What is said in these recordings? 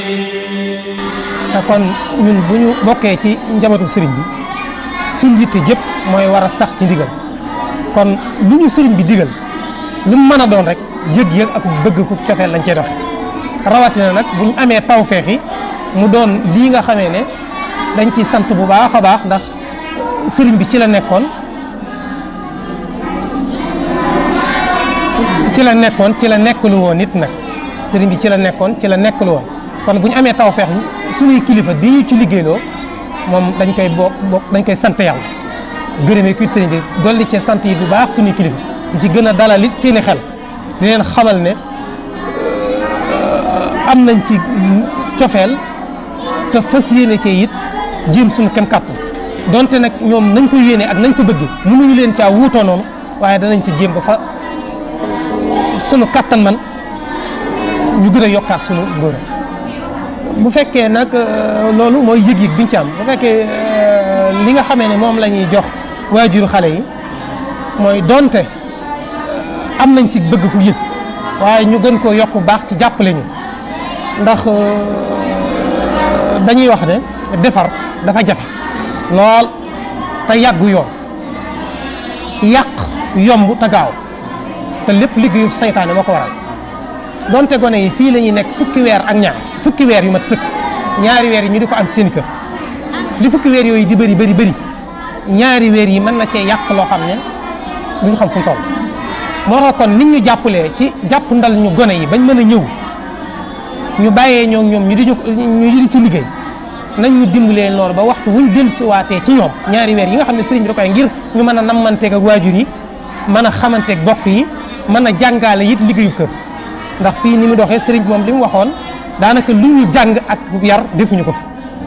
te kon ñun bu ñu bokkee ci njabootu sëriñ bi suñ yitte jëpp mooy war a sax ci ndigal kon lu ñu sëriñ bi digal lu mu mën a doon rek yëg-yëg ak bëgg ku cofeel lañ cee doxe rawatina nag bu ñu amee tawfeex yi mu doon lii nga xamee ne dañ ci sant bu baax a baax ndax sëriñ bi ci la nekkoon ci la nekkoon ci la nekkalu woon nit nag sëriñ bi ci la nekkoon ci la nekkalu woon kon bu ñu amee tawfeex suñuy kilifa di ñu ci liggéeyloo moom dañ koy bokk bokk dañ koy sant yàlla gërëmee kuy sëriñ bi dolli cee sant yi bu baax suñuy kilifa di ci gën a dalal it seeni xel di leen xamal ne am nañ ci cofeel te fas yéene cee it jéem suñu kem kàttan donte nag ñoom nañ ko yéene ak nañ ko bëgg mënuñu leen caa wuutoo noonu waaye danañ ci jéem ba fa sunu kàttan man ñu gën a yokkaat sunu ngóor bu fekkee nag loolu mooy yëg-yëg biñ ci am bu fekkee li nga xamee ne moom la ñuy jox waajuru xale yi mooy donte am nañ ci bëgg ku yëg waaye ñu gën koo yokk baax ci jàppale ñu ndax dañuy wax ne defar dafa jafe lool te yàggu yoon yàq yomb te gaaw te lépp liggéeyu saytaane moo ko waral donte gone yi fii la ñuy nekk fukki weer ak ñaar fukki weer yu mat sëkk ñaari weer yi ñu di ko am seen kër li fukki weer yooyu di bëri bëri bëri ñaari weer yi mën na cee yàq loo xam ne duñ xam fu mu toll moo tax kon nit ñu jàppalee ci jàpp ndal ñu gone yi bañ mën a ñëw ñu bàyyee ñoo ñoom ñu di ñu di ci liggéey nañ ñu dimbalee noonu ba waxtu wuñ dellusiwaatee ci ñoom ñaari weer yi nga xam ne sëriñ bi da koy ngir ñu mën a nammanteeg ak waajur yi mën a xamanteeg bokk yi mën a jàngaale it liggéeyu kër ndax fii ni mu doxee sëriñ bi moom li mu waxoon daanaka lu ñu jàng ak yar defuñu ko fi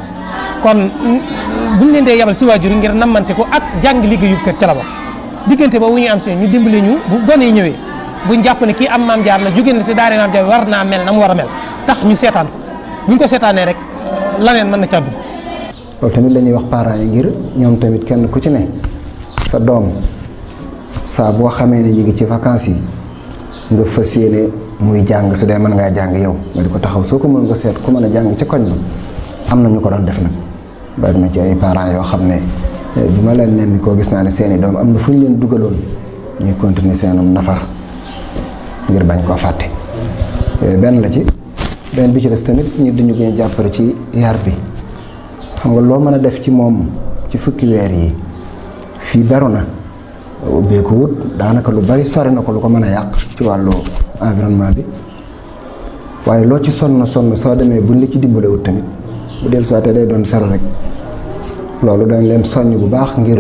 kon buñ leen dee yabal ci waajur yi ngir nammante ko ak jàng liggéeyu kër ca la bokk diggante boobu ñu am si ñu dimbale ñu bu gone yi ñëwee buñ jàpp ne kii am maam jaar la jóge na te daare maam jaar war naa mel na mu war a mel tax ñu seetaan ko buñ ko seetaanee rek laneen mën na ca dugg loolu tamit la ñuy wax parents yi ngir ñoom tamit kenn ku ci ne sa doom saa boo xamee ne ñu ngi ci vacances yi nga fas yéene muy jàng su dee mën ngaa jàng yow nga di ko taxaw soo ko mën nga seet ku mën a jàng ci koñ ba am na ñu ko doon def nag bari na ci ay parents yoo xam ne bi ma leen nemmi koo gis naa ne seeni doom am na fu ñu leen dugaloon ñuy continuer seenum nafar ngir bañ koo fàtte benn la ci benn bi ci des tamit ñu dañu gën jàppale ci yar bi xam nga loo mën a def ci moom ci fukki weer yi fii beru na ubbee ko wut daanaka lu bari sori na ko lu ko mën a yàq ci wàllu environnement bi waaye loo ci sonn sonn soo demee buñ la ci dimbale wut tamit bu del saate day doon sero rek loolu dañ leen soññ bu baax ngir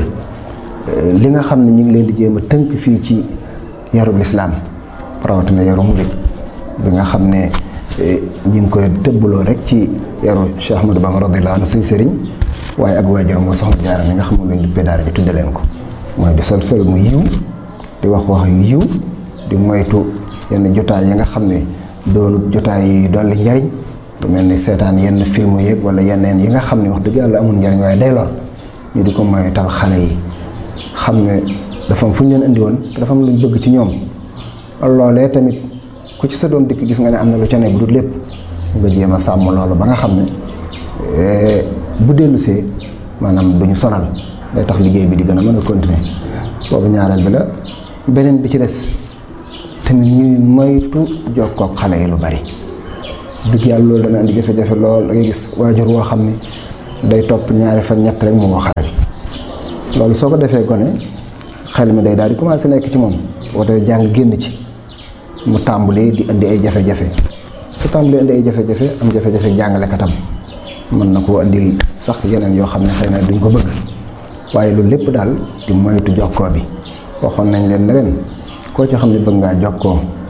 li nga xam ne ñu ngi leen di jéem a tënk fii ci yarub lislaam rawatina yaru murit bi nga xam ne ñi ngi koy tëbbaloo rek ci yaru Cheikh Ahmadou Bamba radiyallahu anhu suñ sëriñ waaye ak waajuram wa soxna Jaara mi nga xam ne luñ duppee daara ji tudde leen ko mooy di sol sol mu yiw di wax wax yu yiw di moytu yenn jotaay yi nga xam ne doonut jotaay yi dolli njariñ lu mel ni seetaan yenn film yeeg wala yeneen yi nga xam ne wax dëgg yàlla amul njariñ waaye day lor ñu di ko moytal xale yi xam ne dafa am fu ñu leen indi woon te dafa am luñ bëgg ci ñoom loolee tamit ku ci sa doom dikk gis nga ne am na lu ca ne bu dul lépp nga jéem a sàmm loolu ba nga xam ne bu dellusee maanaam du ñu sonal day tax liggéey bi di gën a mën a continuer boobu ñaareel bi la beneen bi ci des tamit ñuy moytu jokkoo ak xale yi lu bari dëgg yàlla loolu dana indi jafe-jafe lool da ngay gis waajur woo xam ne day topp ñaari fan ñett rek mu woo xale bi loolu soo ko defee gone xel mi day daal di commencé nekk ci moom boo dee jàng génn ci mu tàmbalee di indi ay jafe-jafe su tàmbalee indi ay jafe-jafe am jafe-jafe jàngalekatam mën na koo indil sax yeneen yoo xam ne xëy na duñ ko bëgg waaye loolu lépp daal di moytu jokkoo bi waxoon nañ leen ne leen koo ci xam ne bëgg ngaa jokkoo